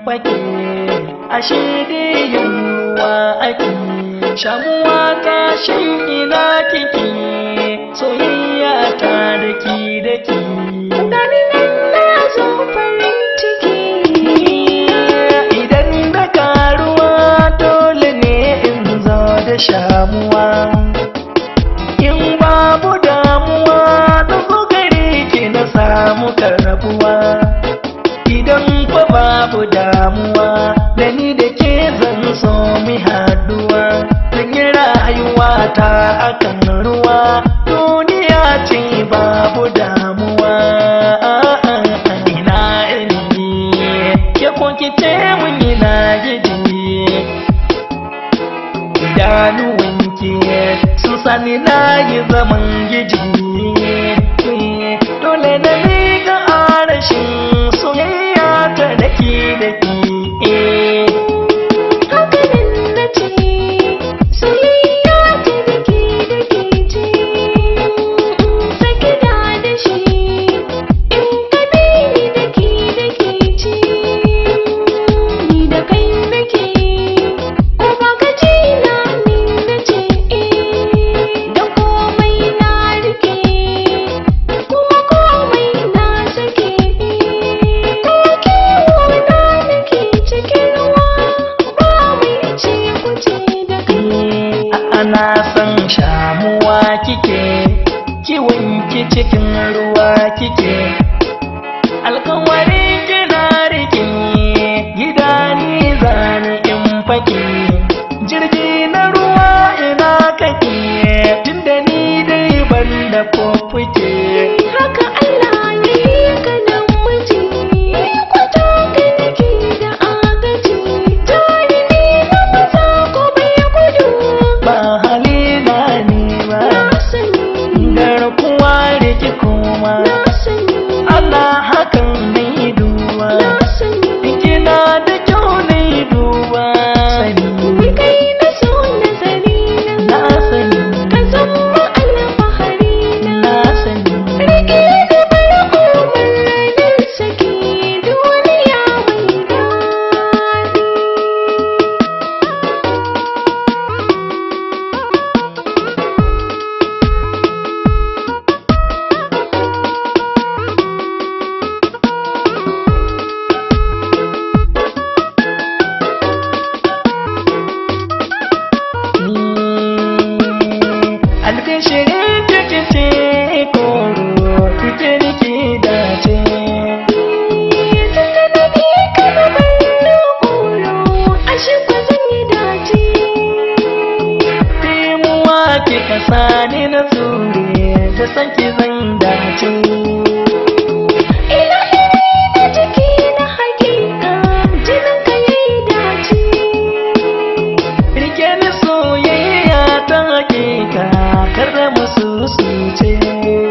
fake ashe dai yunwa ake shamuwa kashin ina kike soyayya ta daki daki Gani nan na zo farin ciki idan da karuwa dole ne in zo da shamuwa in babu damuwa da zo gare ki na samu karbuwa idan fa babu damuwa da ni da ke zan so mi haduwa zan yi rayuwa ta akan ruwa duniya ce babu damuwa ina ilimi ke ko ki ce mun ina gidi idanuwanki sun sani na yi zaman gidi dole na miƙa arashin soyayya ta daki daki Hakanan na ce soyayya ta dake dake ce Saki da da shi in ka bi ni dake dake ce Ni da kai nake ko ba ka ji na ni na ce eh Da komai na rike kuma komai na sake ko kiwo na nake cikin ruwa ba mai ce kuce da kai ana san shamuwa kike kiwon ki cikin ruwa kike alkawarin kina rike gida ni zani in fake jirgi na ruwa ina kake tunda ni dai ban da fuffuke haka Allah ya yi ka nan miji kwata ka nake da agaji jarumi na maza ko bai gudu ba halina ne ba na sani garkuwa da ki koma na sani Allah hakan ne duba na sani kina da kyau ne duba Ni kai na so nazari na na sani ka zama alfahari na na sani Rike da farko ranar saki duniya mai daɗi. Albishirin kike ce koro kike nike dace Tunda na bi ka na bar ƙoro, ashe ba zan yi dace. Timuwa kika sani na tsure ta san ki zan dace Ilahiri na jiki na hakika, jinin ka yayi dace. Rike ni soyayya ta hakika kar da musu su ce